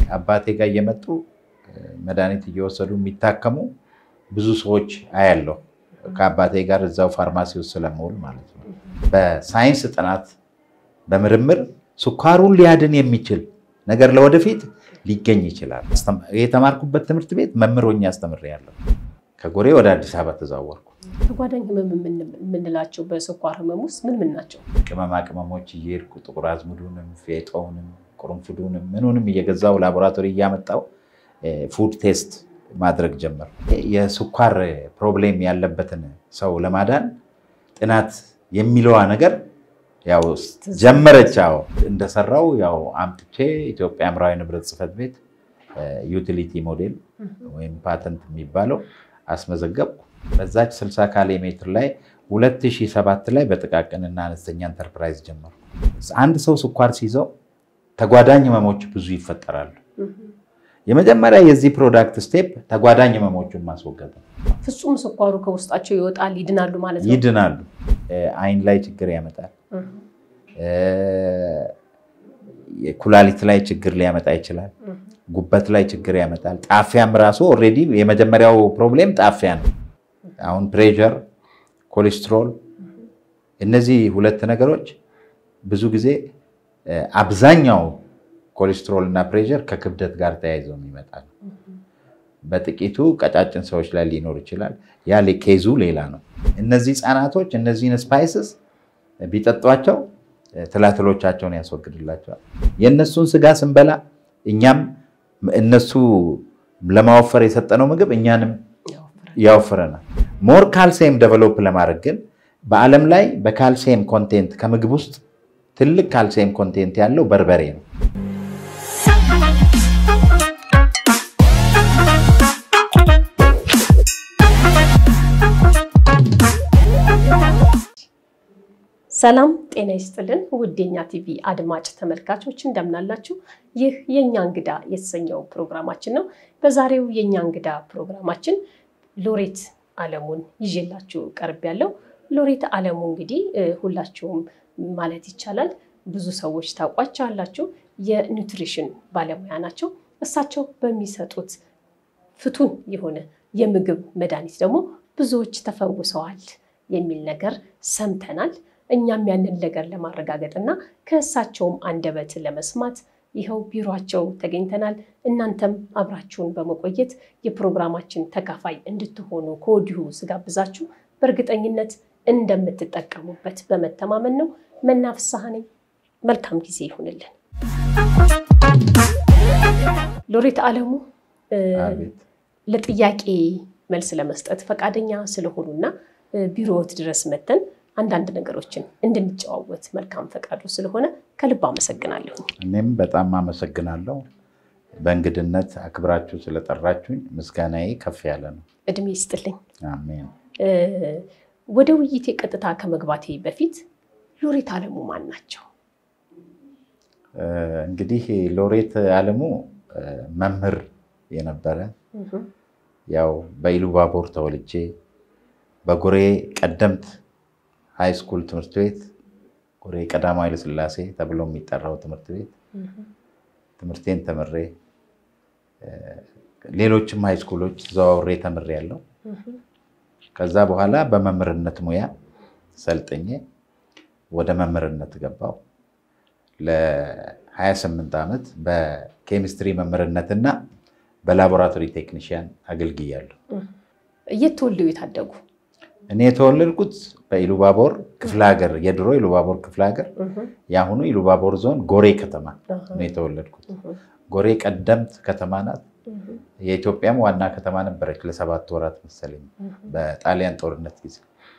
አባቴ ጋር እየመጡ መድኃኒት እየወሰዱ የሚታከሙ ብዙ ሰዎች አያለሁ። ከአባቴ ጋር እዛው ፋርማሲ ውስጥ ስለምውል ማለት ነው። በሳይንስ ጥናት በምርምር ስኳሩን ሊያድን የሚችል ነገር ለወደፊት ሊገኝ ይችላል። የተማርኩበት ትምህርት ቤት መምህር ሆኜ አስተምሬያለሁ። ከጎሬ ወደ አዲስ አበባ ተዛወርኩ። ተጓዳኝ ህመም የምንላቸው በስኳር ህመም ውስጥ ምን ምን ናቸው? ቅመማ ቅመሞች እየሄድኩ ጥቁር አዝሙዱንም ፌጦውንም ቁርንፉዱንም ምኑንም እየገዛው ላቦራቶሪ እያመጣው ፉድ ቴስት ማድረግ ጀመር። የስኳር ፕሮብሌም ያለበትን ሰው ለማዳን ጥናት የሚለዋ ነገር ያው ጀመረች። ያው እንደሰራው ያው አምጥቼ ኢትዮጵያ አእምሯዊ ንብረት ጽሕፈት ቤት ዩቲሊቲ ሞዴል ወይም ፓተንት የሚባለው አስመዘገብኩ። በዛች 60 ካሬ ሜትር ላይ 2007 ላይ በጥቃቅንና አነስተኛ ኢንተርፕራይዝ ጀመርኩ። አንድ ሰው ስኳር ሲይዘው ተጓዳኝ ህመሞች ብዙ ይፈጠራሉ። የመጀመሪያ የዚህ ፕሮዳክት ስቴፕ ተጓዳኝ ህመሞቹን ማስወገድ ነው። ፍጹም ስኳሩ ከውስጣቸው ይወጣል፣ ይድናሉ ማለት ነው። ይድናሉ። አይን ላይ ችግር ያመጣል። ኩላሊት ላይ ችግር ሊያመጣ ይችላል። ጉበት ላይ ችግር ያመጣል። ጣፊያም ራሱ ኦልሬዲ የመጀመሪያው ፕሮብሌም ጣፊያ ነው። አሁን ፕሬሸር፣ ኮሌስትሮል እነዚህ ሁለት ነገሮች ብዙ ጊዜ አብዛኛው ኮሌስትሮል እና ፕሬሸር ከክብደት ጋር ተያይዘው የሚመጣ ነው። በጥቂቱ ቀጫጭን ሰዎች ላይ ሊኖር ይችላል። ያ ኬዙ ሌላ ነው። እነዚህ ህፃናቶች እነዚህን ስፓይስስ ቢጠጧቸው ትላትሎቻቸውን ያስወግድላቸዋል። የእነሱን ስጋ ስንበላ እኛም እነሱ ለማወፈር የሰጠነው ምግብ እኛንም ያወፍረናል። ሞር ካልሲየም ደቨሎፕ ለማድረግ ግን በዓለም ላይ በካልሲየም ኮንቴንት ከምግብ ውስጥ ትልቅ ካልሲየም ኮንቴንት ያለው በርበሬ ነው። ሰላም ጤና ይስጥልን። ውድ የኛ ቲቪ አድማጭ ተመልካቾች እንደምናላችሁ። ይህ የእኛ እንግዳ የተሰኘው ፕሮግራማችን ነው። በዛሬው የእኛ እንግዳ ፕሮግራማችን ሎሬት አለሙን ይዤላችሁ ቀርብ ያለው ሎሬት አለሙ እንግዲህ ሁላችሁም ማለት ይቻላል ብዙ ሰዎች ታውቋቸዋላችሁ። የኒውትሪሽን ባለሙያ ናቸው። እሳቸው በሚሰጡት ፍቱን የሆነ የምግብ መድኃኒት ደግሞ ብዙዎች ተፈውሰዋል የሚል ነገር ሰምተናል። እኛም ያንን ነገር ለማረጋገጥ እና ከእሳቸውም አንደበት ለመስማት ይኸው ቢሯቸው ተገኝተናል። እናንተም አብራችሁን በመቆየት የፕሮግራማችን ተካፋይ እንድትሆኑ ከወዲሁ ስጋብዛችሁ በእርግጠኝነት እንደምትጠቀሙበት በመተማመን ነው። መናፍሳህ ነኝ። መልካም ጊዜ ይሁንልን። ሎሬት አለሙ ለጥያቄ መልስ ለመስጠት ፈቃደኛ ስለሆኑና ቢሮዎት ድረስ መተን አንዳንድ ነገሮችን እንድንጨዋወት መልካም ፈቃዱ ስለሆነ ከልብ አመሰግናለሁ። እኔም በጣም አመሰግናለሁ። በእንግድነት አክብራችሁ ስለጠራችሁኝ ምስጋናዬ ከፍ ያለ ነው። እድሜ ይስጥልኝ። አሜን። ወደ ውይይቴ ቀጥታ ከመግባቴ በፊት ሎሬት አለሙ ማን ናቸው? እንግዲህ ሎሬት አለሙ መምህር የነበረ ያው በኢሉባቦር ተወልጄ በጎሬ ቀደምት ሃይ ስኩል ትምህርት ቤት ጎሬ ቀዳማዊ ኃይለሥላሴ ተብሎ የሚጠራው ትምህርት ቤት ትምህርቴን ተምሬ ሌሎችም ሃይ ስኩሎች ተዘዋውሬ ተምሬ ያለው ከዛ በኋላ በመምህርነት ሙያ ሰልጥኜ ወደ መምህርነት ገባው። ለ28 ዓመት በኬሚስትሪ መምህርነትና በላቦራቶሪ ቴክኒሽያን አገልግያለሁ። የት ተወልደው የታደጉ? እኔ የተወለድኩት በኢሉባቦር ክፍለ ሀገር የድሮ ኢሉባቦር ክፍለ ሀገር የአሁኑ ኢሉባቦር ዞን ጎሬ ከተማ ነው የተወለድኩት። ጎሬ ቀደምት ከተማ ናት። የኢትዮጵያም ዋና ከተማ ነበረች ለሰባት ወራት መሰለኝ በጣሊያን ጦርነት ጊዜ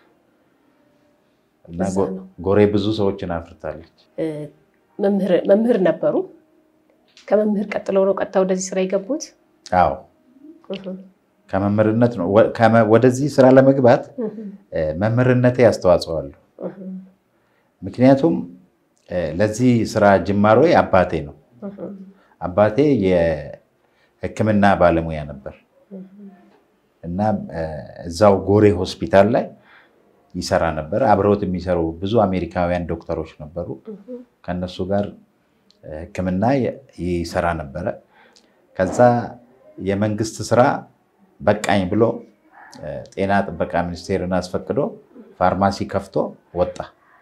እና ጎሬ ብዙ ሰዎችን አፍርታለች። መምህር ነበሩ። ከመምህር ቀጥለው ነው ቀጥታ ወደዚህ ስራ የገቡት? አዎ ከመምህርነት ነው። ወደዚህ ስራ ለመግባት መምህርነቴ አስተዋጽኦ አለው። ምክንያቱም ለዚህ ስራ ጅማሮ አባቴ ነው። አባቴ የሕክምና ባለሙያ ነበር እና እዛው ጎሬ ሆስፒታል ላይ ይሰራ ነበር። አብረውት የሚሰሩ ብዙ አሜሪካውያን ዶክተሮች ነበሩ። ከነሱ ጋር ሕክምና ይሰራ ነበረ። ከዛ የመንግስት ስራ በቃኝ ብሎ ጤና ጥበቃ ሚኒስቴርን አስፈቅዶ ፋርማሲ ከፍቶ ወጣ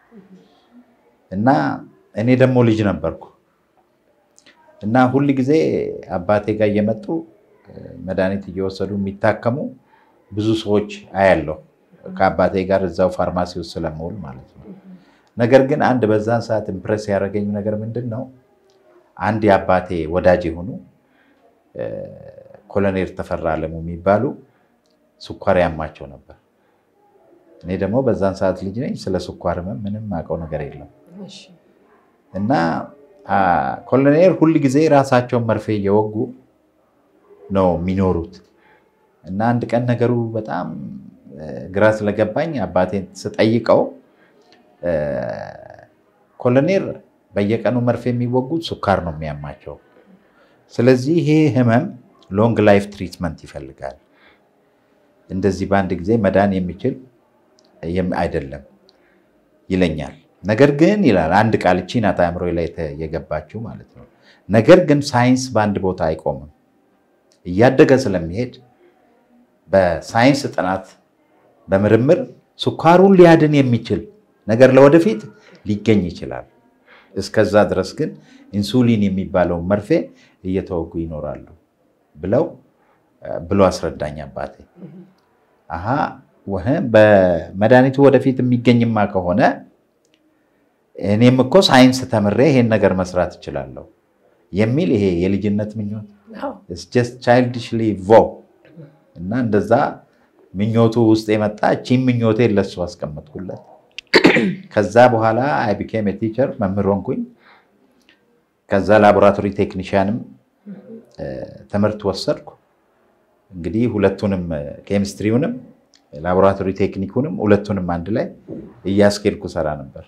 እና እኔ ደግሞ ልጅ ነበርኩ እና ሁል ጊዜ አባቴ ጋር እየመጡ መድኃኒት እየወሰዱ የሚታከሙ ብዙ ሰዎች አያለሁ ከአባቴ ጋር እዛው ፋርማሲ ውስጥ ስለምውል ማለት ነው። ነገር ግን አንድ በዛን ሰዓት ኢምፕረስ ያደረገኝ ነገር ምንድን ነው? አንድ የአባቴ ወዳጅ የሆኑ ኮሎኔል ተፈራ አለሙ የሚባሉ ስኳር ያማቸው ነበር። እኔ ደግሞ በዛን ሰዓት ልጅ ነኝ። ስለ ስኳር ህመም ምንም አውቀው ነገር የለም እና ኮሎኔል ሁል ጊዜ ራሳቸውን መርፌ እየወጉ ነው የሚኖሩት እና አንድ ቀን ነገሩ በጣም ግራ ስለገባኝ አባቴን ስጠይቀው ኮሎኔል በየቀኑ መርፌ የሚወጉት ስኳር ነው የሚያማቸው። ስለዚህ ይሄ ህመም ሎንግ ላይፍ ትሪትመንት ይፈልጋል። እንደዚህ በአንድ ጊዜ መዳን የሚችል አይደለም ይለኛል። ነገር ግን ይላል አንድ ቃል እቺ ናት አእምሮ ላይ የገባችው ማለት ነው። ነገር ግን ሳይንስ በአንድ ቦታ አይቆምም። እያደገ ስለሚሄድ በሳይንስ ጥናት በምርምር ስኳሩን ሊያድን የሚችል ነገር ለወደፊት ሊገኝ ይችላል። እስከዛ ድረስ ግን ኢንሱሊን የሚባለውን መርፌ እየተወጉ ይኖራሉ ብለው ብሎ አስረዳኝ አባቴ። አሀ በመድኃኒቱ ወደፊት የሚገኝማ ከሆነ እኔም እኮ ሳይንስ ተምሬ ይሄን ነገር መስራት እችላለሁ የሚል ይሄ የልጅነት ምኞት ጀስት ቻይልድሽሊ ቮ እና እንደዛ ምኞቱ ውስጥ የመጣ እቺም ምኞቴን ለሱ አስቀመጥኩለት። ከዛ በኋላ አይ ቢኬም ቲቸር መምህር ሆንኩኝ። ከዛ ላቦራቶሪ ቴክኒሽያንም ትምህርት ወሰድኩ። እንግዲህ ሁለቱንም ኬሚስትሪውንም ላቦራቶሪ ቴክኒኩንም ሁለቱንም አንድ ላይ እያስኬድኩ ሰራ ነበር።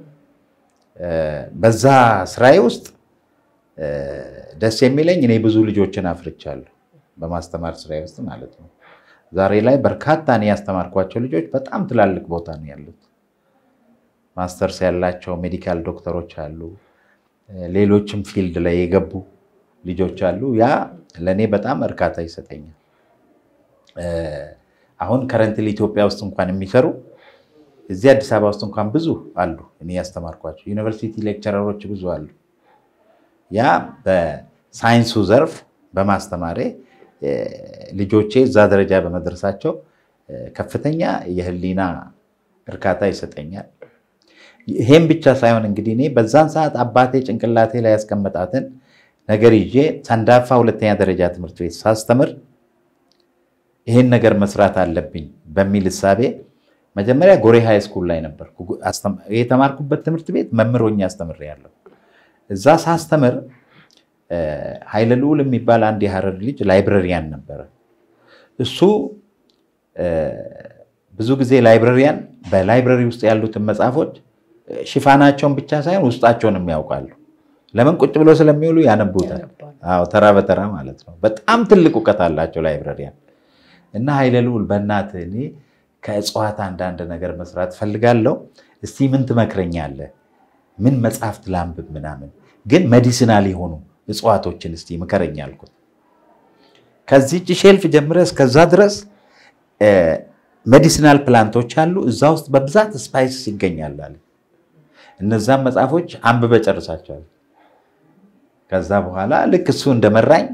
በዛ ስራዬ ውስጥ ደስ የሚለኝ እኔ ብዙ ልጆችን አፍርቻለሁ፣ በማስተማር ስራዬ ውስጥ ማለት ነው። ዛሬ ላይ በርካታ እኔ ያስተማርኳቸው ልጆች በጣም ትላልቅ ቦታ ነው ያሉት። ማስተርስ ያላቸው ሜዲካል ዶክተሮች አሉ፣ ሌሎችም ፊልድ ላይ የገቡ ልጆች አሉ። ያ ለእኔ በጣም እርካታ ይሰጠኛል። አሁን ከረንትሊ ኢትዮጵያ ውስጥ እንኳን የሚሰሩ እዚህ አዲስ አበባ ውስጥ እንኳን ብዙ አሉ፣ እኔ ያስተማርኳቸው ዩኒቨርሲቲ ሌክቸረሮች ብዙ አሉ። ያ በሳይንሱ ዘርፍ በማስተማሬ ልጆቼ እዛ ደረጃ በመድረሳቸው ከፍተኛ የህሊና እርካታ ይሰጠኛል። ይሄም ብቻ ሳይሆን እንግዲህ እኔ በዛን ሰዓት አባቴ ጭንቅላቴ ላይ ያስቀመጣትን ነገር ይዤ ሰንዳፋ ሁለተኛ ደረጃ ትምህርት ቤት ሳስተምር ይሄን ነገር መስራት አለብኝ በሚል እሳቤ መጀመሪያ ጎሬ ሃይ ስኩል ላይ ነበርኩ። የተማርኩበት ትምህርት ቤት መምህር ሆኜ አስተምሬያለሁ። እዛ ሳስተምር ኃይለ ልዑል የሚባል አንድ የሀረር ልጅ ላይብረሪያን ነበረ። እሱ ብዙ ጊዜ ላይብረሪያን በላይብረሪ ውስጥ ያሉትን መጽሐፎች ሽፋናቸውን ብቻ ሳይሆን ውስጣቸውንም ያውቃሉ። ለምን ቁጭ ብሎ ስለሚውሉ ያነቡታል። አዎ ተራ በተራ ማለት ነው። በጣም ትልቅ እውቀት አላቸው ላይብረሪያን። እና ኃይለ ልዑል በእናትህ እኔ ከእጽዋት አንዳንድ ነገር መስራት ፈልጋለሁ፣ እስቲ ምን ትመክረኛለህ? ምን መጽሐፍት ላንብብ ምናምን፣ ግን ሜዲሲናል የሆኑ እጽዋቶችን እስቲ ምከረኝ አልኩት። ከዚህች ሼልፍ ጀምረ እስከዛ ድረስ ሜዲሲናል ፕላንቶች አሉ፣ እዛ ውስጥ በብዛት ስፓይስ ይገኛል አለ። እነዛም መጽሐፎች አንብበ ጨርሳቸዋል። ከዛ በኋላ ልክ እሱ እንደመራኝ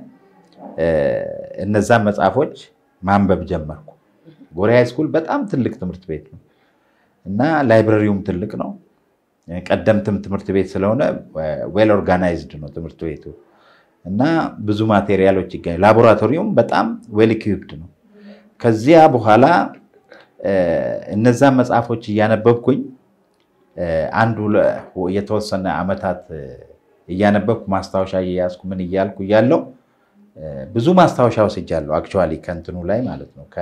እነዛን መጽሐፎች ማንበብ ጀመርኩ። ጎሬ ሃይ ስኩል በጣም ትልቅ ትምህርት ቤት ነው እና ላይብረሪውም ትልቅ ነው። ቀደምትም ትምህርት ቤት ስለሆነ ዌል ኦርጋናይዝድ ነው ትምህርት ቤቱ እና ብዙ ማቴሪያሎች ይገኛል። ላቦራቶሪውም በጣም ዌል ኢኩዊፕድ ነው። ከዚያ በኋላ እነዛን መጽሐፎች እያነበብኩኝ አንዱ የተወሰነ ዓመታት እያነበብኩ ማስታወሻ እየያዝኩ ምን እያልኩ እያለው ብዙ ማስታወሻ ወስጃለሁ። አክቹዋሊ ከእንትኑ ላይ ማለት ነው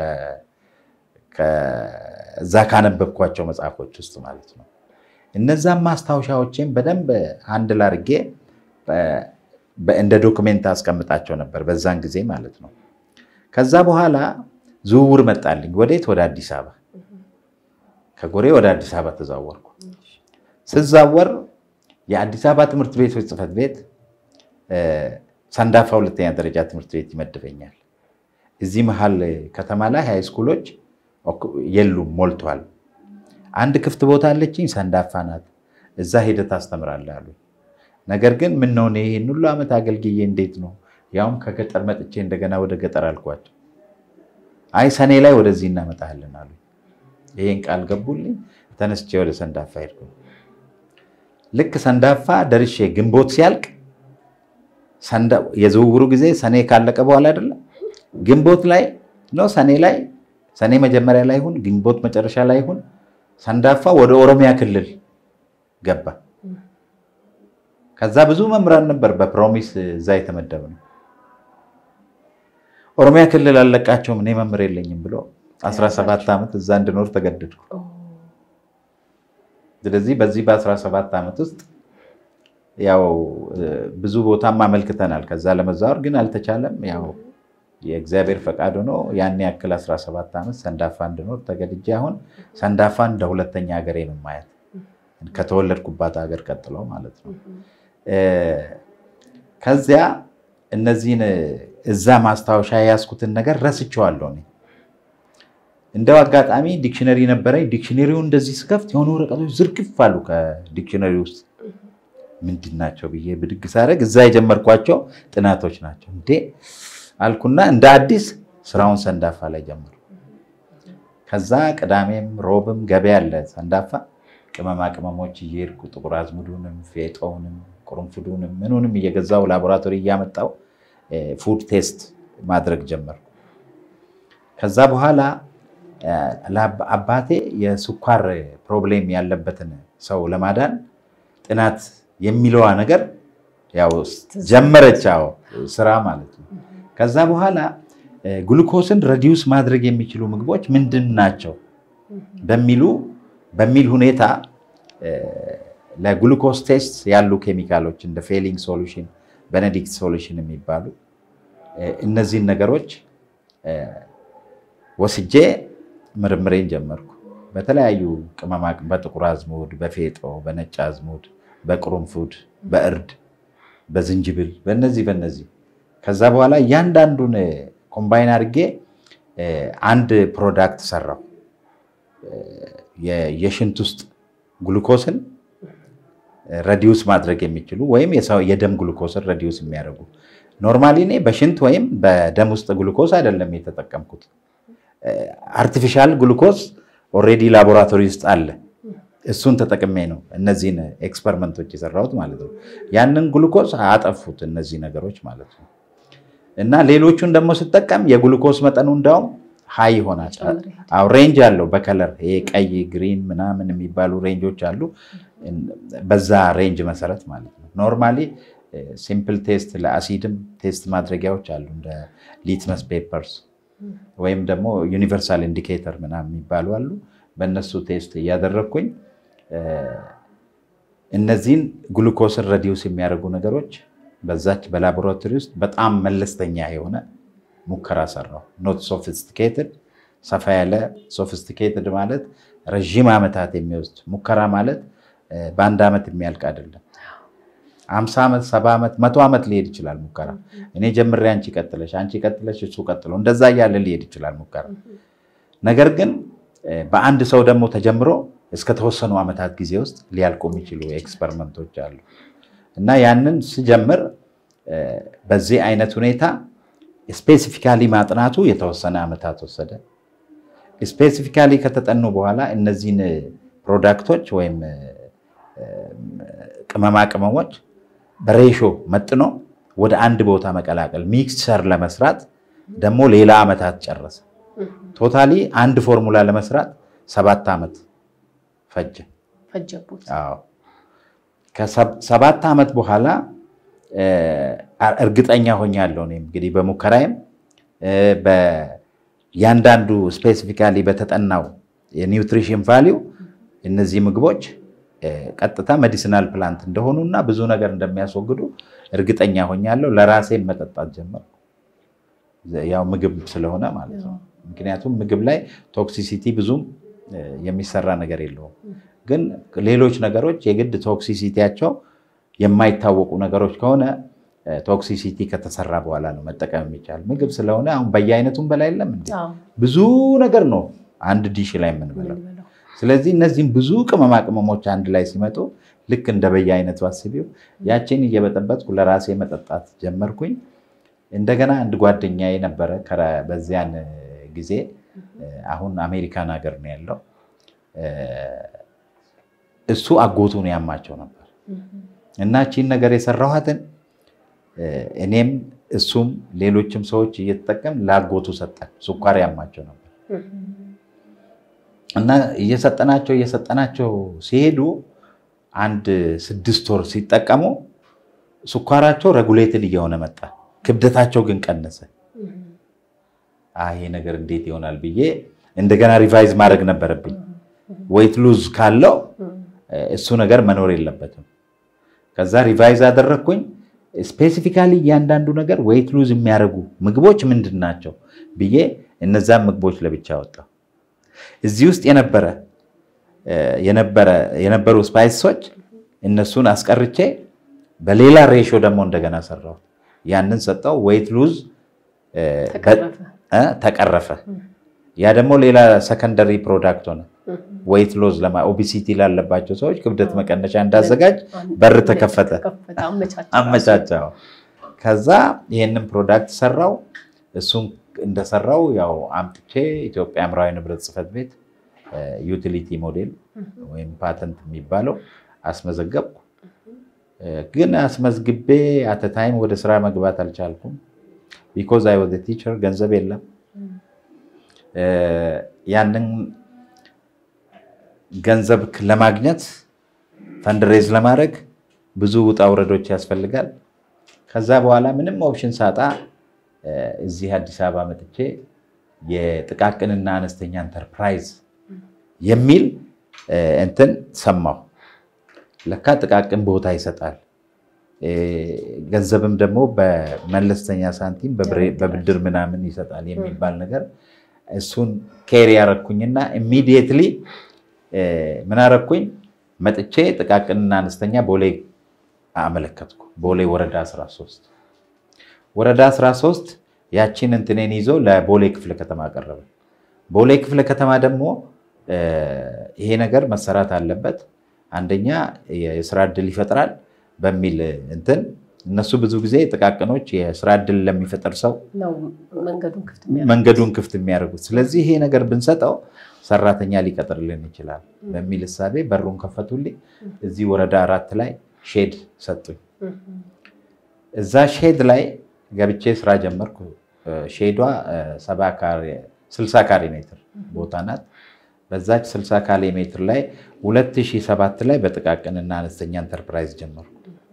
እዛ ካነበብኳቸው መጽሐፎች ውስጥ ማለት ነው። እነዛም ማስታወሻዎችን በደንብ አንድ ላርጌ እንደ ዶክሜንት አስቀምጣቸው ነበር በዛን ጊዜ ማለት ነው። ከዛ በኋላ ዝውውር መጣልኝ። ወዴት? ወደ አዲስ አበባ። ከጎሬ ወደ አዲስ አበባ ተዛወርኩ። ስዛወር የአዲስ አበባ ትምህርት ቤቶች ጽሕፈት ቤት ሰንዳፋ ሁለተኛ ደረጃ ትምህርት ቤት ይመድበኛል። እዚህ መሀል ከተማ ላይ ሃይ ስኩሎች የሉም፣ ሞልቷል። አንድ ክፍት ቦታ አለችኝ፣ ሰንዳፋ ናት። እዛ ሄደህ ታስተምራለህ አሉኝ። ነገር ግን ምን ነው እኔ ይህን ሁሉ ዓመት አገልግዬ እንዴት ነው ያውም ከገጠር መጥቼ እንደገና ወደ ገጠር አልኳቸው። አይ ሰኔ ላይ ወደዚህ እናመጣለን አሉ። ይሄን ቃል ገቡልኝ። ተነስቼ ወደ ሰንዳፋ ሄድኩ። ልክ ሰንዳፋ ደርሼ ግንቦት ሲያልቅ የዝውውሩ ጊዜ ሰኔ ካለቀ በኋላ አይደለም ግንቦት ላይ ነው ሰኔ ላይ ሰኔ መጀመሪያ ላይ ይሁን ግንቦት መጨረሻ ላይ ይሁን ሰንዳፋ ወደ ኦሮሚያ ክልል ገባ። ከዛ ብዙ መምህራን ነበር በፕሮሚስ እዛ የተመደብ ነው። ኦሮሚያ ክልል አለቃቸውም እኔ መምህር የለኝም ብሎ 17 ዓመት እዛ እንድኖር ተገደድኩ። ስለዚህ በዚህ በ17 ዓመት ውስጥ ያው ብዙ ቦታም አመልክተናል። ከዛ ለመዛወር ግን አልተቻለም። ያው የእግዚአብሔር ፈቃድ ሆኖ ያን ያክል 17 ዓመት ሰንዳፋ እንድኖር ተገድጄ አሁን ሰንዳፋ እንደ ሁለተኛ ሀገሬ ነው ማየት ከተወለድኩባት ሀገር ቀጥሎ ማለት ነው። ከዚያ እነዚህን እዛ ማስታወሻ የያዝኩትን ነገር ረስቼዋለሁ። እኔ እንደው አጋጣሚ ዲክሽነሪ ነበረኝ። ዲክሽነሪውን እንደዚህ ስከፍት የሆኑ ወረቀቶች ዝርግፍ አሉ ከዲክሽነሪ ውስጥ ምንድን ናቸው ብዬ ብድግ ሳደርግ እዛ የጀመርኳቸው ጥናቶች ናቸው። እንዴ አልኩና እንደ አዲስ ስራውን ሰንዳፋ ላይ ጀመሩ። ከዛ ቅዳሜም ሮብም ገበያ አለ ሰንዳፋ ቅመማ ቅመሞች እየሄድኩ ጥቁር አዝሙዱንም ፌጦውንም ቁርንፉዱንም ምኑንም እየገዛው ላቦራቶሪ እያመጣው ፉድ ቴስት ማድረግ ጀመርኩ። ከዛ በኋላ አባቴ የስኳር ፕሮብሌም ያለበትን ሰው ለማዳን ጥናት የሚለዋ ነገር ያው ጀመረች ስራ ማለት ነው። ከዛ በኋላ ግሉኮስን ረዲዩስ ማድረግ የሚችሉ ምግቦች ምንድን ናቸው በሚሉ በሚል ሁኔታ ለግሉኮስ ቴስት ያሉ ኬሚካሎች እንደ ፌሊንግ ሶሉሽን፣ ቤኔዲክት ሶሉሽን የሚባሉ እነዚህን ነገሮች ወስጄ ምርምሬን ጀመርኩ። በተለያዩ ቅመማ በጥቁር አዝሙድ፣ በፌጦ፣ በነጭ አዝሙድ፣ በቅርንፉድ፣ በእርድ፣ በዝንጅብል በነዚህ በነዚህ ከዛ በኋላ እያንዳንዱን ኮምባይን አድርጌ አንድ ፕሮዳክት ሰራው። የሽንት ውስጥ ግሉኮስን ረዲዩስ ማድረግ የሚችሉ ወይም የደም ግሉኮስን ረዲዩስ የሚያደርጉ ኖርማሊ እኔ በሽንት ወይም በደም ውስጥ ግሉኮስ አይደለም የተጠቀምኩት። አርቲፊሻል ግሉኮስ ኦልሬዲ ላቦራቶሪ ውስጥ አለ። እሱን ተጠቅሜ ነው እነዚህን ኤክስፐሪመንቶች የሰራሁት ማለት ነው። ያንን ግሉኮስ አጠፉት እነዚህ ነገሮች ማለት ነው። እና ሌሎቹን ደግሞ ስጠቀም የግሉኮስ መጠኑ እንዳውም ሀይ ይሆናል። አዎ ሬንጅ አለው በከለር ይሄ ቀይ፣ ግሪን ምናምን የሚባሉ ሬንጆች አሉ። በዛ ሬንጅ መሰረት ማለት ነው። ኖርማሊ ሲምፕል ቴስት ለአሲድም ቴስት ማድረጊያዎች አሉ እንደ ሊትመስ ፔፐርስ ወይም ደግሞ ዩኒቨርሳል ኢንዲኬተር ምናምን የሚባሉ አሉ። በእነሱ ቴስት እያደረግኩኝ እነዚህን ግሉኮስን ረዲዩስ የሚያደርጉ ነገሮች በዛች በላቦራቶሪ ውስጥ በጣም መለስተኛ የሆነ ሙከራ ሰራው። ኖት ሶፊስቲኬትድ ሰፋ ያለ ሶፊስቲኬትድ ማለት ረዥም ዓመታት የሚወስድ ሙከራ ማለት በአንድ ዓመት የሚያልቅ አይደለም። አምሳ ዓመት ሰባ ዓመት መቶ ዓመት ሊሄድ ይችላል ሙከራ። እኔ ጀምሬ አንቺ ቀጥለሽ አንቺ ቀጥለሽ እሱ ቀጥሎ እንደዛ እያለ ሊሄድ ይችላል ሙከራ። ነገር ግን በአንድ ሰው ደግሞ ተጀምሮ እስከ ተወሰኑ ዓመታት ጊዜ ውስጥ ሊያልቁ የሚችሉ ኤክስፐሪመንቶች አሉ እና ያንን ስጀምር በዚህ አይነት ሁኔታ ስፔሲፊካሊ ማጥናቱ የተወሰነ ዓመታት ወሰደ። ስፔሲፊካሊ ከተጠኑ በኋላ እነዚህን ፕሮዳክቶች ወይም ቅመማ ቅመሞች በሬሾ መጥኖ ወደ አንድ ቦታ መቀላቀል ሚክስቸር ለመስራት ደግሞ ሌላ ዓመታት ጨረሰ። ቶታሊ አንድ ፎርሙላ ለመስራት ሰባት ዓመት ፈጀ። ከሰባት ዓመት በኋላ እርግጠኛ ሆኛለሁ። እኔም እንግዲህ በሙከራዬም በያንዳንዱ ስፔሲፊካሊ በተጠናው የኒውትሪሽን ቫሊዩ እነዚህ ምግቦች ቀጥታ ሜዲሲናል ፕላንት እንደሆኑ እና ብዙ ነገር እንደሚያስወግዱ እርግጠኛ ሆኛለሁ። ለራሴም መጠጣት ጀመርኩ። ያው ምግብ ስለሆነ ማለት ነው። ምክንያቱም ምግብ ላይ ቶክሲሲቲ ብዙም የሚሰራ ነገር የለውም። ግን ሌሎች ነገሮች የግድ ቶክሲሲቲያቸው የማይታወቁ ነገሮች ከሆነ ቶክሲሲቲ ከተሰራ በኋላ ነው መጠቀም የሚቻል ምግብ ስለሆነ አሁን በየአይነቱም በላይ የለም እንዴ አዎ፣ ብዙ ነገር ነው አንድ ዲሽ ላይ የምንበላው። የምንበላው። ስለዚህ እነዚህም ብዙ ቅመማ ቅመሞች አንድ ላይ ሲመጡ ልክ እንደ በየአይነቱ አስቢው ያችን እየበጠበጥኩ ለራሴ መጠጣት ጀመርኩኝ። እንደገና አንድ ጓደኛዬ ነበረ ከረ- በዚያን ጊዜ አሁን አሜሪካን ሀገር ነው ያለው። እሱ አጎቱን ያማቸው ነበር እና ቺን ነገር የሰራኋትን እኔም እሱም ሌሎችም ሰዎች እየተጠቀም ለአጎቱ ሰጠን። ስኳር ያማቸው ነበር እና እየሰጠናቸው እየሰጠናቸው ሲሄዱ አንድ ስድስት ወር ሲጠቀሙ ስኳራቸው ረጉሌትድ እየሆነ መጣ። ክብደታቸው ግን ቀነሰ። አይ ይሄ ነገር እንዴት ይሆናል ብዬ እንደገና ሪቫይዝ ማድረግ ነበረብኝ። ዌይት ሉዝ ካለው እሱ ነገር መኖር የለበትም። ከዛ ሪቫይዝ አደረግኩኝ። ስፔሲፊካሊ እያንዳንዱ ነገር ዌይት ሉዝ የሚያደርጉ ምግቦች ምንድን ናቸው ብዬ እነዛን ምግቦች ለብቻ ወጣሁ። እዚህ ውስጥ የነበረ የነበረ የነበሩ ስፓይሶች እነሱን አስቀርቼ በሌላ ሬሾ ደግሞ እንደገና ሰራው። ያንን ሰጠው። ዌይት ሉዝ ተቀረፈ። ያ ደግሞ ሌላ ሰከንደሪ ፕሮዳክት ሆነ። ዌይት ሎዝ ለማ ኦቢሲቲ ላለባቸው ሰዎች ክብደት መቀነሻ እንዳዘጋጅ በር ተከፈተ፣ አመቻቸው። ከዛ ይህንን ፕሮዳክት ሰራው። እሱን እንደሰራው ያው አምጥቼ ኢትዮጵያ አእምሯዊ ንብረት ጽሕፈት ቤት ዩቲሊቲ ሞዴል ወይም ፓተንት የሚባለው አስመዘገብኩ። ግን አስመዝግቤ አተታይም ወደ ስራ መግባት አልቻልኩም። ቢኮዝ አይ ወደ ቲቸር ገንዘብ የለም። ያንን ገንዘብ ለማግኘት ፈንድሬዝ ለማድረግ ብዙ ውጣ ውረዶች ያስፈልጋል። ከዛ በኋላ ምንም ኦፕሽን ሳጣ እዚህ አዲስ አበባ መጥቼ የጥቃቅንና አነስተኛ ኢንተርፕራይዝ የሚል እንትን ሰማሁ። ለካ ጥቃቅን ቦታ ይሰጣል፣ ገንዘብም ደግሞ በመለስተኛ ሳንቲም በብድር ምናምን ይሰጣል የሚባል ነገር እሱን ኬር ያረኩኝና ኢሚዲየትሊ ምን አረኩኝ? መጥቼ ጥቃቅንና አነስተኛ ቦሌ አመለከትኩ። ቦሌ ወረዳ 13 ወረዳ 13 ያቺን እንትኔን ይዞ ለቦሌ ክፍለ ከተማ አቀረበ። ቦሌ ክፍለ ከተማ ደግሞ ይሄ ነገር መሰራት አለበት፣ አንደኛ የስራ እድል ይፈጥራል በሚል እንትን እነሱ ብዙ ጊዜ ጥቃቅኖች የስራ እድል ለሚፈጥር ሰው መንገዱን ክፍት የሚያደርጉት። ስለዚህ ይሄ ነገር ብንሰጠው ሰራተኛ ሊቀጥርልን ይችላል በሚል እሳቤ በሩን ከፈቱልኝ። እዚህ ወረዳ አራት ላይ ሼድ ሰጡኝ። እዛ ሼድ ላይ ገብቼ ስራ ጀመርኩ። ሼዷ ስልሳ ካሬ ሜትር ቦታ ናት። በዛች 60 ካሬ ሜትር ላይ 2007 ላይ በጥቃቅንና አነስተኛ ኢንተርፕራይዝ ጀመርኩ።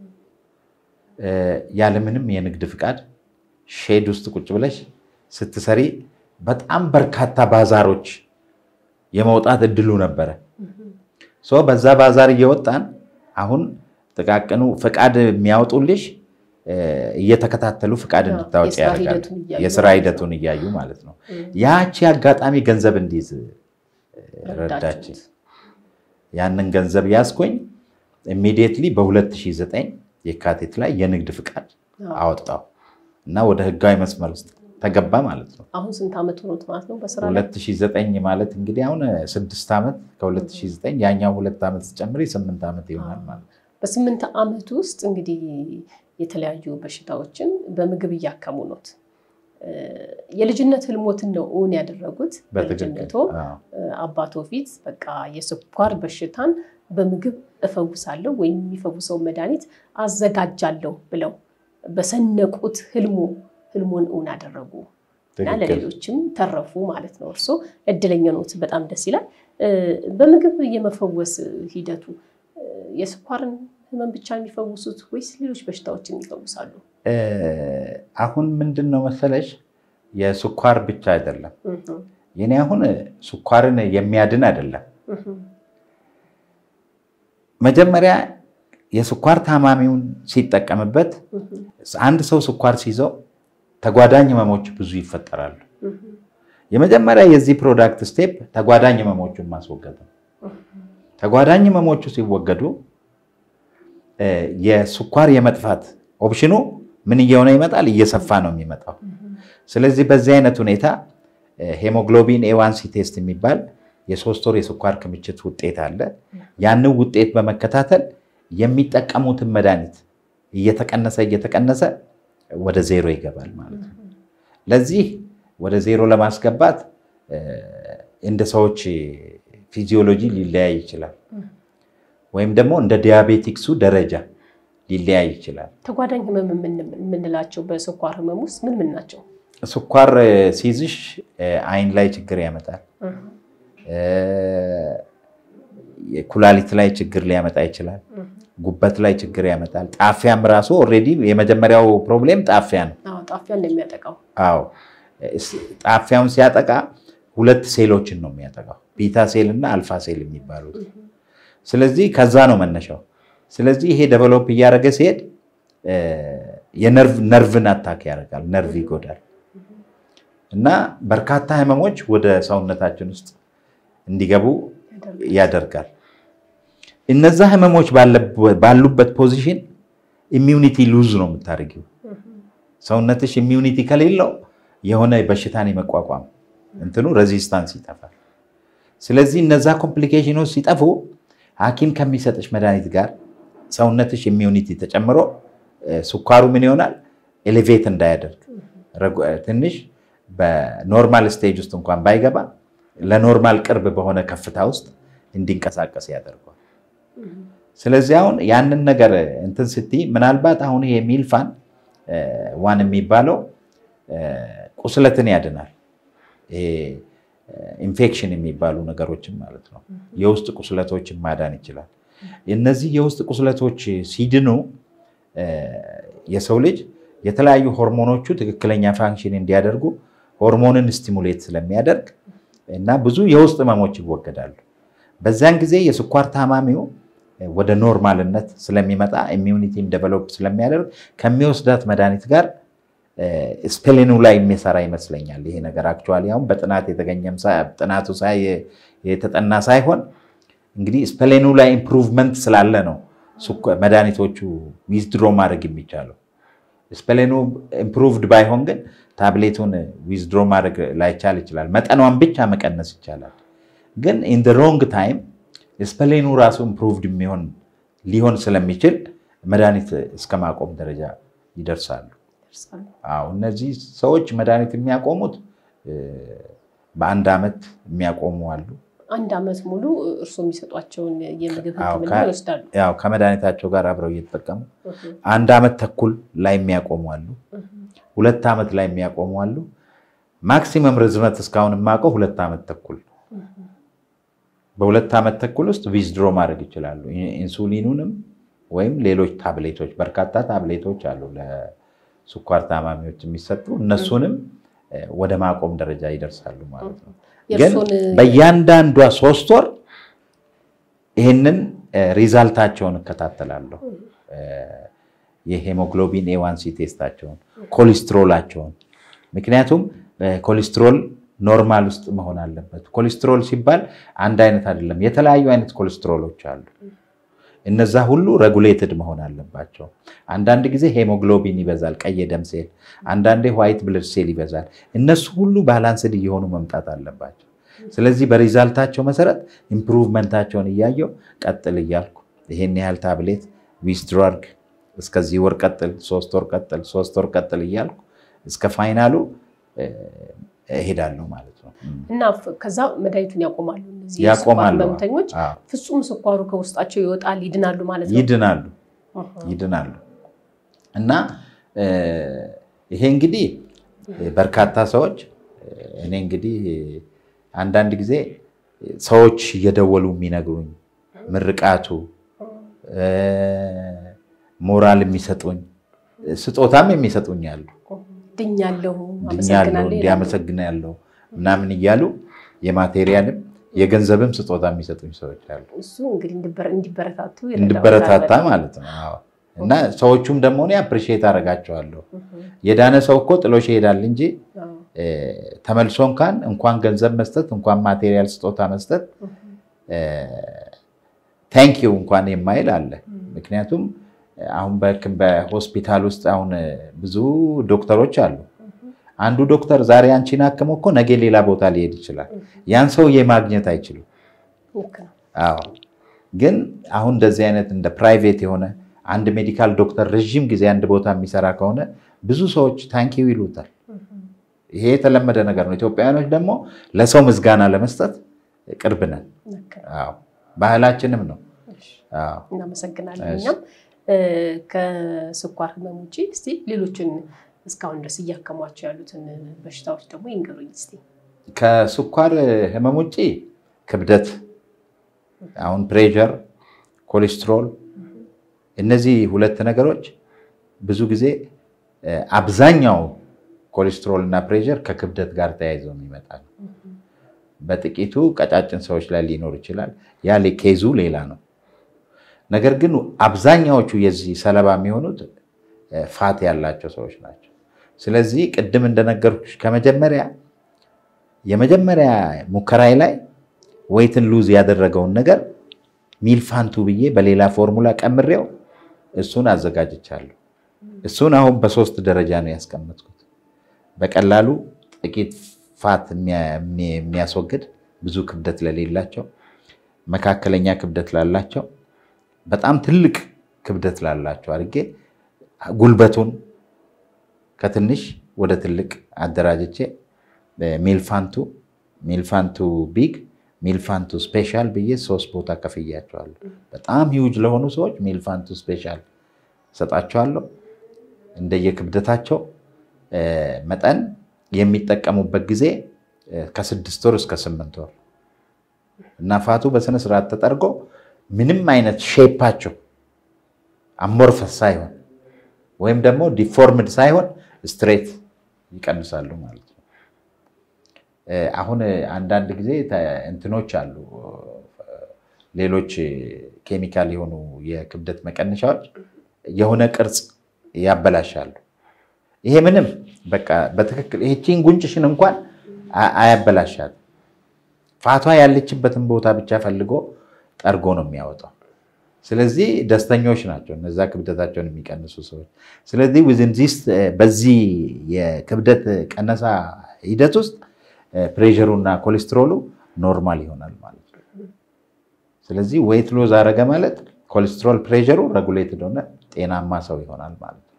ያለምንም የንግድ ፍቃድ ሼድ ውስጥ ቁጭ ብለሽ ስትሰሪ በጣም በርካታ ባዛሮች የመውጣት እድሉ ነበረ። በዛ ባዛር እየወጣን አሁን ጥቃቅኑ ፍቃድ የሚያወጡልሽ እየተከታተሉ ፍቃድ እንድታወጪ ያደርጋል። የስራ ሂደቱን እያዩ ማለት ነው። ያቺ አጋጣሚ ገንዘብ እንዲይዝ ረዳች። ያንን ገንዘብ ያዝኩኝ። ኢሚዲየትሊ በ2009 የካቲት ላይ የንግድ ፍቃድ አወጣው እና ወደ ህጋዊ መስመር ውስጥ ተገባ ማለት ነው። አሁን ስንት ዓመት ሆኖት ማለት ነው? በስራ ላይ 2009 ማለት እንግዲህ አሁን ስድስት ዓመት ከ2009 ያኛው ሁለት ዓመት ስጨምሪ ስምንት ዓመት ይሆናል ማለት ነው። በስምንት ዓመት ውስጥ እንግዲህ የተለያዩ በሽታዎችን በምግብ እያከሙ ኖት። የልጅነት ህልሞትን ነው እውን ያደረጉት። በልጅነቶ አባቶ ፊት በቃ የስኳር በሽታን በምግብ እፈውሳለሁ ወይም የሚፈውሰው መድኃኒት አዘጋጃለሁ ብለው በሰነቁት ህልሙ ህልሙን እውን አደረጉ እና ለሌሎችም ተረፉ ማለት ነው። እርሶ እድለኛ ኖት። በጣም ደስ ይላል። በምግብ የመፈወስ ሂደቱ የስኳርን ህመም ብቻ የሚፈውሱት ወይስ ሌሎች በሽታዎችን ይፈውሳሉ? አሁን ምንድን ነው መሰለሽ የስኳር ብቻ አይደለም የኔ አሁን ስኳርን የሚያድን አይደለም። መጀመሪያ የስኳር ታማሚውን ሲጠቀምበት አንድ ሰው ስኳር ሲይዘው ተጓዳኝ ህመሞች ብዙ ይፈጠራሉ። የመጀመሪያ የዚህ ፕሮዳክት ስቴፕ ተጓዳኝ ህመሞቹን ማስወገድ ነው። ተጓዳኝ ህመሞቹ ሲወገዱ የስኳር የመጥፋት ኦፕሽኑ ምን እየሆነ ይመጣል? እየሰፋ ነው የሚመጣው። ስለዚህ በዚህ አይነት ሁኔታ ሄሞግሎቢን ኤዋንሲ ቴስት የሚባል የሶስት ወር የስኳር ክምችት ውጤት አለ። ያንን ውጤት በመከታተል የሚጠቀሙትን መድኃኒት እየተቀነሰ እየተቀነሰ ወደ ዜሮ ይገባል ማለት ነው። ለዚህ ወደ ዜሮ ለማስገባት እንደ ሰዎች ፊዚዮሎጂ ሊለያይ ይችላል፣ ወይም ደግሞ እንደ ዲያቤቲክሱ ደረጃ ሊለያይ ይችላል። ተጓዳኝ ህመም የምንላቸው በስኳር ህመም ውስጥ ምን ምን ናቸው? ስኳር ሲይዝሽ አይን ላይ ችግር ያመጣል። ኩላሊት ላይ ችግር ሊያመጣ ይችላል። ጉበት ላይ ችግር ያመጣል። ጣፊያም ራሱ ኦልሬዲ የመጀመሪያው ፕሮብሌም ጣፊያ ነው። ጣፊያ እንደሚያጠቃው አዎ፣ ጣፊያውን ሲያጠቃ ሁለት ሴሎችን ነው የሚያጠቃው፣ ቤታ ሴል እና አልፋ ሴል የሚባሉት። ስለዚህ ከዛ ነው መነሻው። ስለዚህ ይሄ ደቨሎፕ እያደረገ ሲሄድ ነርቭን አታክ ያደርጋል፣ ነርቭ ይጎዳል እና በርካታ ህመሞች ወደ ሰውነታችን ውስጥ እንዲገቡ ያደርጋል። እነዛ ህመሞች ባሉበት ፖዚሽን ኢሚዩኒቲ ሉዝ ነው የምታደርጊው። ሰውነትሽ ኢሚዩኒቲ ከሌለው የሆነ በሽታን የመቋቋም እንትኑ ሬዚስታንስ ይጠፋል። ስለዚህ እነዛ ኮምፕሊኬሽኖች ሲጠፉ ሐኪም ከሚሰጥሽ መድኃኒት ጋር ሰውነትሽ ኢሚዩኒቲ ተጨምሮ ስኳሩ ምን ይሆናል ኤሌቬት እንዳያደርግ ትንሽ በኖርማል ስቴጅ ውስጥ እንኳን ባይገባ ለኖርማል ቅርብ በሆነ ከፍታ ውስጥ እንዲንቀሳቀስ ያደርገዋል። ስለዚህ አሁን ያንን ነገር እንትን ስትይ ምናልባት አሁን ይሄ ሚልፋን ዋን የሚባለው ቁስለትን ያድናል። ኢንፌክሽን የሚባሉ ነገሮችን ማለት ነው። የውስጥ ቁስለቶችን ማዳን ይችላል። እነዚህ የውስጥ ቁስለቶች ሲድኑ የሰው ልጅ የተለያዩ ሆርሞኖቹ ትክክለኛ ፋንክሽን እንዲያደርጉ ሆርሞንን ስቲሙሌት ስለሚያደርግ እና ብዙ የውስጥ ህመሞች ይወገዳሉ። በዚያን ጊዜ የስኳር ታማሚው ወደ ኖርማልነት ስለሚመጣ ኢሚዩኒቲም ዴቨሎፕ ስለሚያደርግ ከሚወስዳት መድኃኒት ጋር ስፔሊኑ ላይ የሚሰራ ይመስለኛል። ይሄ ነገር አክቹዋሊ አሁን በጥናት የተገኘም ጥናቱ የተጠና ሳይሆን እንግዲህ ስፔሊኑ ላይ ኢምፕሩቭመንት ስላለ ነው መድኃኒቶቹ ዊዝድሮ ማድረግ የሚቻለው። ስፔሊኑ ኢምፕሩቭድ ባይሆን ግን ታብሌቱን ዊዝድሮ ማድረግ ላይቻል ይችላል። መጠኗን ብቻ መቀነስ ይቻላል። ግን ኢን ሮንግ ታይም ስፔሊኑ ራሱ ኢምፕሩቭድ የሚሆን ሊሆን ስለሚችል መድኃኒት እስከ ማቆም ደረጃ ይደርሳሉ። አዎ እነዚህ ሰዎች መድኃኒት የሚያቆሙት በአንድ ዓመት የሚያቆሙ አሉ። አንድ ዓመት ሙሉ እርስዎ የሚሰጧቸውን የምግብ ሕክምና ይወስዳሉ። ያው ከመድኃኒታቸው ጋር አብረው እየተጠቀሙ አንድ ዓመት ተኩል ላይ የሚያቆሙ አሉ። ሁለት ዓመት ላይ የሚያቆሙ አሉ። ማክሲመም ርዝመት እስካሁን የማውቀው ሁለት ዓመት ተኩል በሁለት ዓመት ተኩል ውስጥ ዊዝድሮ ማድረግ ይችላሉ። ኢንሱሊኑንም ወይም ሌሎች ታብሌቶች፣ በርካታ ታብሌቶች አሉ ለስኳር ታማሚዎች የሚሰጡ እነሱንም ወደ ማቆም ደረጃ ይደርሳሉ ማለት ነው። ግን በእያንዳንዷ ሶስት ወር ይህንን ሪዛልታቸውን እከታተላለሁ። የሄሞግሎቢን ኤዋንሲ ቴስታቸውን፣ ኮሌስትሮላቸውን ምክንያቱም ኮሌስትሮል ኖርማል ውስጥ መሆን አለበት። ኮሌስትሮል ሲባል አንድ አይነት አይደለም። የተለያዩ አይነት ኮሌስትሮሎች አሉ። እነዛ ሁሉ ረጉሌትድ መሆን አለባቸው። አንዳንድ ጊዜ ሄሞግሎቢን ይበዛል፣ ቀይ ደም ሴል፣ አንዳንዴ ዋይት ብለድ ሴል ይበዛል። እነሱ ሁሉ ባላንስድ እየሆኑ መምጣት አለባቸው። ስለዚህ በሪዛልታቸው መሰረት ኢምፕሩቭመንታቸውን እያየው ቀጥል እያልኩ ይሄን ያህል ታብሌት ዊዝድሮ አድርግ፣ እስከዚህ ወር ቀጥል፣ ሶስት ወር ቀጥል፣ ሶስት ወር ቀጥል እያልኩ እስከ ፋይናሉ እሄዳለሁ ማለት ነው። እና ከዛ መድኃኒቱን ያቆማሉ። እነዚህ ያቆማሉ። ህመምተኞች ፍጹም ስኳሩ ከውስጣቸው ይወጣል፣ ይድናሉ ማለት ነው። ይድናሉ ይድናሉ። እና ይሄ እንግዲህ በርካታ ሰዎች እኔ እንግዲህ አንዳንድ ጊዜ ሰዎች እየደወሉ የሚነግሩኝ ምርቃቱ፣ ሞራል የሚሰጡኝ ስጦታም የሚሰጡኝ አሉ ድኛለሁ ድኛለሁ እንዲያመሰግናለሁ ምናምን እያሉ የማቴሪያልም የገንዘብም ስጦታ የሚሰጡኝ ሰዎች አሉ። እሱ እንግዲህ እንዲበረታቱ እንዲበረታታ ማለት ነው። አዎ። እና ሰዎቹም ደግሞ እኔ አፕሪሺየት አደርጋቸዋለሁ። የዳነ ሰው እኮ ጥሎሽ ይሄዳል እንጂ ተመልሶ እንኳን እንኳን ገንዘብ መስጠት እንኳን ማቴሪያል ስጦታ መስጠት ታንኪዩ እንኳን የማይል አለ። ምክንያቱም አሁን በሆስፒታል ውስጥ አሁን ብዙ ዶክተሮች አሉ። አንዱ ዶክተር ዛሬ አንቺን አክሞ እኮ ነገ ሌላ ቦታ ሊሄድ ይችላል። ያን ሰውዬ ማግኘት አይችሉም። አዎ ግን አሁን እንደዚህ አይነት እንደ ፕራይቬት የሆነ አንድ ሜዲካል ዶክተር ረዥም ጊዜ አንድ ቦታ የሚሰራ ከሆነ ብዙ ሰዎች ታንኪው ይሉታል። ይሄ የተለመደ ነገር ነው። ኢትዮጵያውያኖች ደግሞ ለሰው ምስጋና ለመስጠት ቅርብ ነን። አዎ ባህላችንም ነው። እናመሰግናለን። እኛም ከስኳር ህመም ውጭ እስኪ ሌሎችን እስካሁን ድረስ እያከሟቸው ያሉትን በሽታዎች ደግሞ ይንገሩኝ እስኪ። ከስኳር ህመም ውጭ ክብደት፣ አሁን ፕሬሸር፣ ኮሌስትሮል እነዚህ ሁለት ነገሮች ብዙ ጊዜ አብዛኛው ኮሌስትሮል እና ፕሬሸር ከክብደት ጋር ተያይዘው የሚመጣ ነው። በጥቂቱ ቀጫጭን ሰዎች ላይ ሊኖር ይችላል። ያ ኬዙ ሌላ ነው። ነገር ግን አብዛኛዎቹ የዚህ ሰለባ የሚሆኑት ፋት ያላቸው ሰዎች ናቸው። ስለዚህ ቅድም እንደነገርኩሽ ከመጀመሪያ የመጀመሪያ ሙከራይ ላይ ወይትን ሉዝ ያደረገውን ነገር ሚልፋንቱ ብዬ በሌላ ፎርሙላ ቀምሬው እሱን አዘጋጅቻለሁ። እሱን አሁን በሶስት ደረጃ ነው ያስቀመጥኩት። በቀላሉ ጥቂት ፋት የሚያስወግድ ብዙ ክብደት ለሌላቸው፣ መካከለኛ ክብደት ላላቸው፣ በጣም ትልቅ ክብደት ላላቸው አድርጌ ጉልበቱን ከትንሽ ወደ ትልቅ አደራጅቼ ሚልፋንቱ ሚልፋንቱ ቢግ ሚልፋንቱ ስፔሻል ብዬ ሶስት ቦታ ከፍያቸዋለሁ። በጣም ሂውጅ ለሆኑ ሰዎች ሚልፋንቱ ስፔሻል ሰጣቸዋለሁ። እንደየክብደታቸው መጠን የሚጠቀሙበት ጊዜ ከስድስት ወር እስከ ስምንት ወር እና ፋቱ በስነስርዓት ተጠርጎ ምንም አይነት ሼፓቸው አሞርፈስ ሳይሆን ወይም ደግሞ ዲፎርምድ ሳይሆን ስትሬት ይቀንሳሉ ማለት ነው። አሁን አንዳንድ ጊዜ እንትኖች አሉ፣ ሌሎች ኬሚካል የሆኑ የክብደት መቀነሻዎች የሆነ ቅርጽ ያበላሻሉ። ይሄ ምንም በቃ በትክክል ይህቺን ጉንጭሽን እንኳን አያበላሻል። ፋቷ ያለችበትን ቦታ ብቻ ፈልጎ ጠርጎ ነው የሚያወጣው። ስለዚህ ደስተኞች ናቸው እነዛ ክብደታቸውን የሚቀንሱ ሰዎች። ስለዚህ ዊዝንዚስ በዚህ የክብደት ቀነሳ ሂደት ውስጥ ፕሬሸሩ እና ኮሌስትሮሉ ኖርማል ይሆናል ማለት ነው። ስለዚህ ዌይት ሎዝ አረገ ማለት ኮሌስትሮል ፕሬሸሩ ረጉሌትድ ሆነ ጤናማ ሰው ይሆናል ማለት ነው።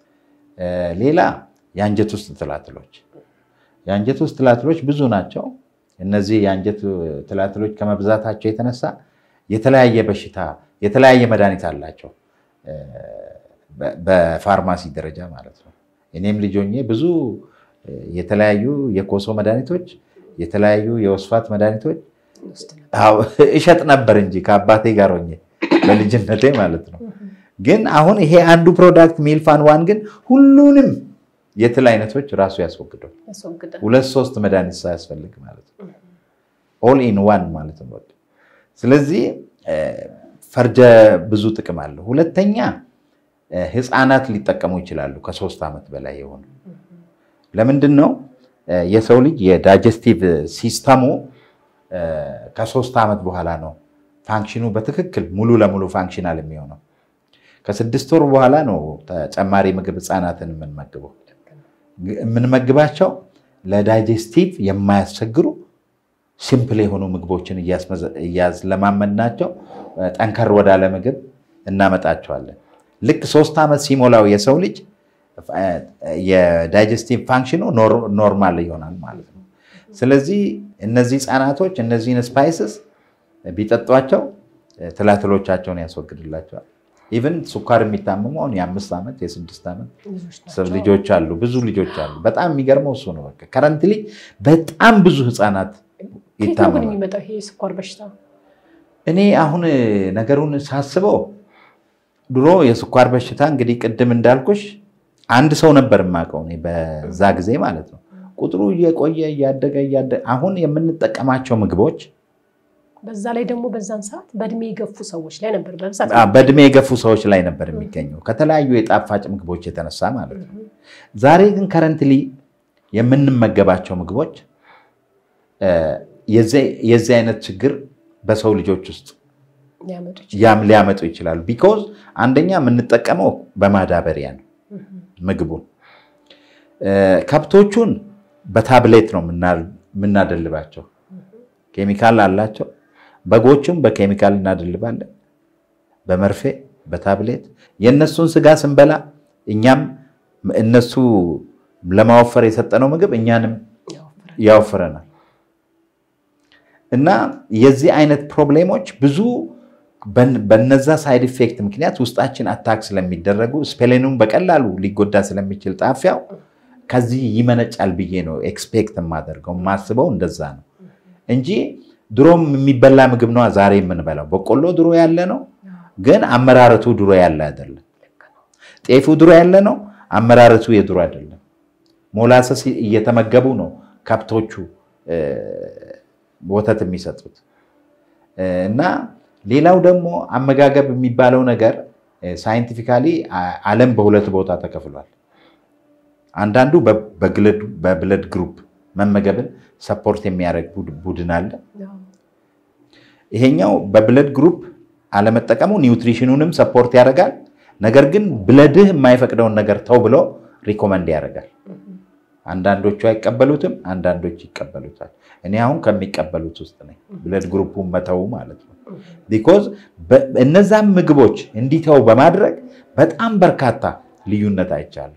ሌላ የአንጀት ውስጥ ትላትሎች የአንጀት ውስጥ ትላትሎች ብዙ ናቸው። እነዚህ የአንጀት ትላትሎች ከመብዛታቸው የተነሳ የተለያየ በሽታ የተለያየ መድኃኒት አላቸው በፋርማሲ ደረጃ ማለት ነው። እኔም ልጅ ሆኜ ብዙ የተለያዩ የኮሶ መድኃኒቶች፣ የተለያዩ የወስፋት መድኃኒቶች እሸጥ ነበር እንጂ ከአባቴ ጋር ሆኜ በልጅነቴ ማለት ነው። ግን አሁን ይሄ አንዱ ፕሮዳክት ሚልፋን ዋን ግን ሁሉንም የትል አይነቶች ራሱ ያስወግደው ሁለት ሶስት መድኃኒት ሳያስፈልግ ማለት ነው። ኦል ኢን ዋን ማለት ነው። ስለዚህ ፈርጀ ብዙ ጥቅም አለው። ሁለተኛ ህፃናት ሊጠቀሙ ይችላሉ ከሶስት ዓመት በላይ የሆኑ ለምንድን ነው የሰው ልጅ የዳይጀስቲቭ ሲስተሙ ከሶስት ዓመት በኋላ ነው ፋንክሽኑ በትክክል ሙሉ ለሙሉ ፋንክሽናል የሚሆነው። ከስድስት ወር በኋላ ነው ተጨማሪ ምግብ ህፃናትን የምንመግበው። የምንመግባቸው ለዳይጀስቲቭ የማያስቸግሩ ሲምፕል የሆኑ ምግቦችን እያስለማመድናቸው ጠንከር ወዳለ ምግብ እናመጣቸዋለን። ልክ ሶስት ዓመት ሲሞላው የሰው ልጅ የዳይጀስቲቭ ፋንክሽኑ ኖርማል ይሆናል ማለት ነው። ስለዚህ እነዚህ ህፃናቶች እነዚህን ስፓይስስ ቢጠጧቸው ትላትሎቻቸውን ያስወግድላቸዋል። ኢቨን ስኳር የሚታመሙ አሁን የአምስት ዓመት የስድስት ዓመት ልጆች አሉ፣ ብዙ ልጆች አሉ። በጣም የሚገርመው እሱ ነው። በቃ ከረንትሊ በጣም ብዙ ህፃናት ይታመማል። የሚመጣው ይሄ ስኳር በሽታ እኔ አሁን ነገሩን ሳስበው ድሮ የስኳር በሽታ እንግዲህ ቅድም እንዳልኩሽ አንድ ሰው ነበር የማውቀው እኔ በዛ ጊዜ ማለት ነው። ቁጥሩ እየቆየ እያደገ እያደገ አሁን የምንጠቀማቸው ምግቦች በዛ ላይ ደግሞ በዛን ሰዓት በእድሜ የገፉ ሰዎች ላይ ነበር በብዛት በእድሜ የገፉ ሰዎች ላይ ነበር የሚገኘው ከተለያዩ የጣፋጭ ምግቦች የተነሳ ማለት ነው። ዛሬ ግን ከረንትሊ የምንመገባቸው ምግቦች የዚህ አይነት ችግር በሰው ልጆች ውስጥ ያም ሊያመጡ ይችላሉ። ቢኮዝ አንደኛ የምንጠቀመው በማዳበሪያ ነው ምግቡን። ከብቶቹን በታብሌት ነው የምናደልባቸው፣ ኬሚካል አላቸው። በጎቹም በኬሚካል እናደልባለን፣ በመርፌ በታብሌት። የእነሱን ስጋ ስንበላ እኛም እነሱ ለማወፈር የሰጠነው ምግብ እኛንም ያወፍረናል። እና የዚህ አይነት ፕሮብሌሞች ብዙ በነዛ ሳይድ ኢፌክት ምክንያት ውስጣችን አታክ ስለሚደረጉ ስፔሌኑም በቀላሉ ሊጎዳ ስለሚችል ጣፊያው ከዚህ ይመነጫል ብዬ ነው ኤክስፔክት የማደርገው የማስበው እንደዛ ነው እንጂ ድሮም የሚበላ ምግብ ነዋ ዛሬ የምንበላው። በቆሎ ድሮ ያለ ነው፣ ግን አመራረቱ ድሮ ያለ አይደለም። ጤፉ ድሮ ያለ ነው፣ አመራረቱ የድሮ አይደለም። ሞላሰስ እየተመገቡ ነው ከብቶቹ ወተት የሚሰጡት እና ሌላው ደግሞ አመጋገብ የሚባለው ነገር ሳይንቲፊካሊ ዓለም በሁለት ቦታ ተከፍሏል። አንዳንዱ በብለድ ግሩፕ መመገብን ሰፖርት የሚያደርግ ቡድን አለ። ይሄኛው በብለድ ግሩፕ አለመጠቀሙ ኒውትሪሽኑንም ሰፖርት ያደርጋል። ነገር ግን ብለድህ የማይፈቅደውን ነገር ተው ብሎ ሪኮመንድ ያደርጋል። አንዳንዶቹ አይቀበሉትም፣ አንዳንዶች ይቀበሉታል። እኔ አሁን ከሚቀበሉት ውስጥ ነኝ፣ ብለድ ግሩፑን መተው ማለት ነው። ቢኮዝ እነዛም ምግቦች እንዲተው በማድረግ በጣም በርካታ ልዩነት አይቻለሁ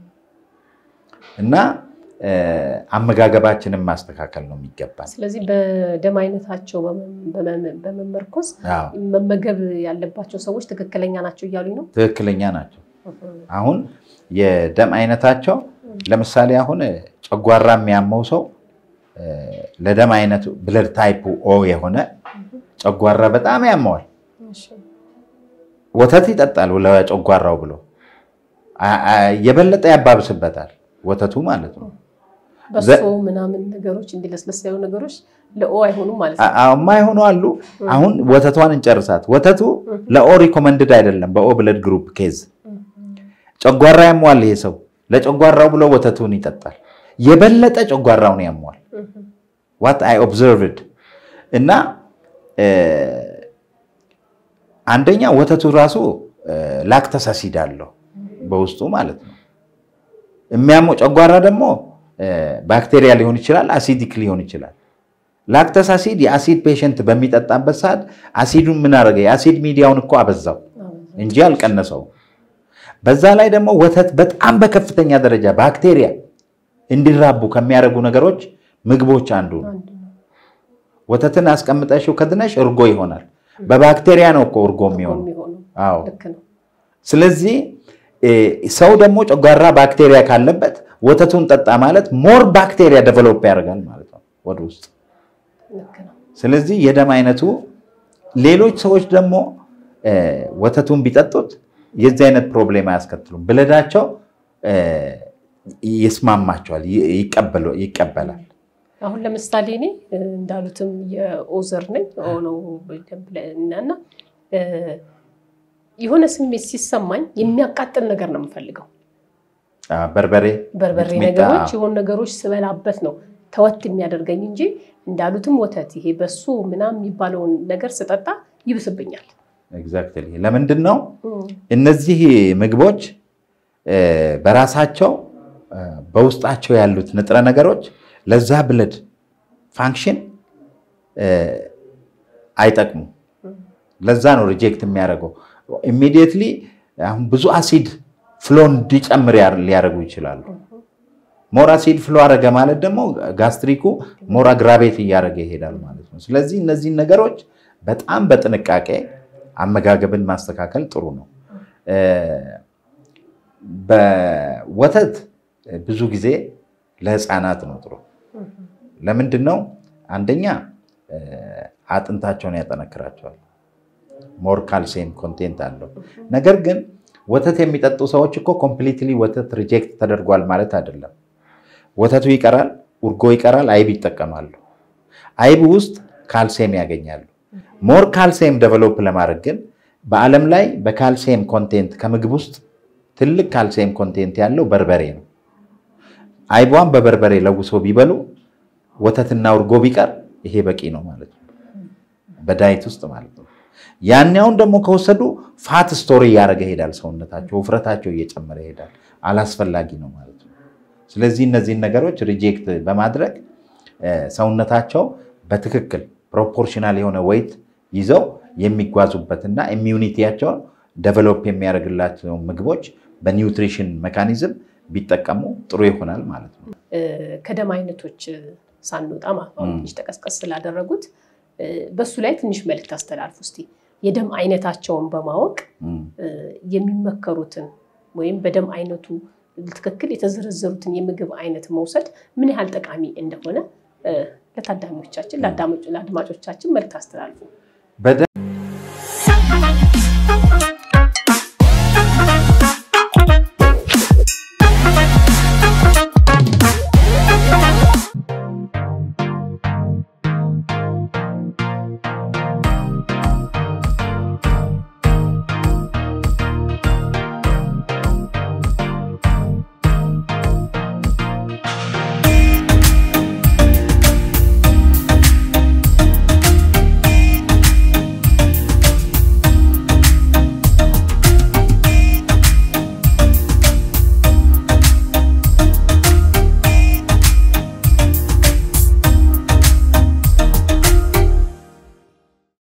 እና አመጋገባችንን ማስተካከል ነው የሚገባ። ስለዚህ በደም አይነታቸው በመመርኮዝ መመገብ ያለባቸው ሰዎች ትክክለኛ ናቸው እያሉኝ ነው። ትክክለኛ ናቸው። አሁን የደም አይነታቸው ለምሳሌ አሁን ጨጓራ የሚያመው ሰው ለደም አይነቱ ብለድ ታይፑ ኦ የሆነ ጨጓራ በጣም ያመዋል። ወተት ይጠጣል ለጨጓራው ብሎ የበለጠ ያባብስበታል ወተቱ ማለት ነው። በሶ ምናምን ነገሮች እንዲለስለስ ያሉ ነገሮች ለኦ አይሆኑም ማለት ነው። የማይሆኑ አሉ። አሁን ወተቷን እንጨርሳት። ወተቱ ለኦ ሪኮመንድድ አይደለም። በኦ ብለድ ግሩፕ ኬዝ ጨጓራ ያሟል ይሄ ሰው ለጨጓራው ብሎ ወተቱን ይጠጣል። የበለጠ ጨጓራውን ያሟል። ዋት አይ ኦብዘርቭድ እና አንደኛ ወተቱ ራሱ ላክተስ አሲድ አለው በውስጡ ማለት ነው። የሚያመው ጨጓራ ደግሞ ባክቴሪያ ሊሆን ይችላል፣ አሲዲክ ሊሆን ይችላል። ላክተስ አሲድ የአሲድ ፔሸንት በሚጠጣበት ሰዓት አሲዱን ምን አደረገ? የአሲድ ሚዲያውን እኮ አበዛው እንጂ አልቀነሰው። በዛ ላይ ደግሞ ወተት በጣም በከፍተኛ ደረጃ ባክቴሪያ እንዲራቡ ከሚያደርጉ ነገሮች ምግቦች አንዱ ነው። ወተትን አስቀምጠሽው ከድነሽ እርጎ ይሆናል። በባክቴሪያ ነው እኮ እርጎ የሚሆነው። አዎ። ስለዚህ ሰው ደግሞ ጨጓራ ባክቴሪያ ካለበት ወተቱን ጠጣ ማለት ሞር ባክቴሪያ ደቨሎፕ ያደርጋል ማለት ነው ወደ ውስጥ። ስለዚህ የደም አይነቱ ሌሎች ሰዎች ደግሞ ወተቱን ቢጠጡት የዚህ አይነት ፕሮብሌም አያስከትሉም። ብለዳቸው ይስማማቸዋል፣ ይቀበላል። አሁን ለምሳሌ እኔ እንዳሉትም የኦዘር ነኝ ነው እና የሆነ ስሜት ሲሰማኝ የሚያቃጥል ነገር ነው የምፈልገው። በርበሬ በርበሬ ነገሮች የሆኑ ነገሮች ስበላበት ነው ተወት የሚያደርገኝ እንጂ እንዳሉትም ወተት ይሄ በሱ ምናምን የሚባለውን ነገር ስጠጣ ይብስብኛል። ኤግዛክትሊ። ለምንድን ነው እነዚህ ምግቦች በራሳቸው በውስጣቸው ያሉት ንጥረ ነገሮች ለዛ ብለድ ፋንክሽን አይጠቅሙም። ለዛ ነው ሪጀክት የሚያደርገው። ኢሚዲየትሊ አሁን ብዙ አሲድ ፍሎ እንዲጨምር ሊያደርጉ ይችላሉ። ሞር አሲድ ፍሎ አረገ ማለት ደግሞ ጋስትሪኩ ሞር አግራቤት እያደረገ ይሄዳል ማለት ነው። ስለዚህ እነዚህን ነገሮች በጣም በጥንቃቄ አመጋገብን ማስተካከል ጥሩ ነው። በወተት ብዙ ጊዜ ለህፃናት ነው ጥሩ። ለምንድን ነው? አንደኛ አጥንታቸውን ያጠነክራቸዋል። ሞር ካልሲየም ኮንቴንት አለው። ነገር ግን ወተት የሚጠጡ ሰዎች እኮ ኮምፕሊትሊ ወተት ሪጀክት ተደርጓል ማለት አይደለም። ወተቱ ይቀራል፣ እርጎ ይቀራል፣ አይብ ይጠቀማሉ። አይብ ውስጥ ካልሲየም ያገኛሉ። ሞር ካልሲየም ደቨሎፕ ለማድረግ ግን በዓለም ላይ በካልሲየም ኮንቴንት ከምግብ ውስጥ ትልቅ ካልሲየም ኮንቴንት ያለው በርበሬ ነው። አይቧን በበርበሬ ለውሶ ቢበሉ ወተትና እርጎ ቢቀር ይሄ በቂ ነው ማለት ነው፣ በዳይት ውስጥ ማለት ነው። ያኛውን ደግሞ ከወሰዱ ፋት ስቶሪ እያደረገ ይሄዳል። ሰውነታቸው ውፍረታቸው እየጨመረ ይሄዳል። አላስፈላጊ ነው ማለት ነው። ስለዚህ እነዚህን ነገሮች ሪጀክት በማድረግ ሰውነታቸው በትክክል ፕሮፖርሽናል የሆነ ወይት ይዘው የሚጓዙበትና ኢሚዩኒቲያቸውን ደቨሎፕ የሚያደርግላቸው ምግቦች በኒውትሪሽን ሜካኒዝም ቢጠቀሙ ጥሩ ይሆናል ማለት ነው። ከደም አይነቶች ሳንወጣ አሁን ትንሽ ተቀስቀስ ስላደረጉት በሱ ላይ ትንሽ መልዕክት አስተላልፉ እስቲ። የደም አይነታቸውን በማወቅ የሚመከሩትን ወይም በደም አይነቱ ትክክል የተዘረዘሩትን የምግብ አይነት መውሰድ ምን ያህል ጠቃሚ እንደሆነ ለታዳሚዎቻችን ለአድማጮቻችን መልዕክት አስተላልፉ።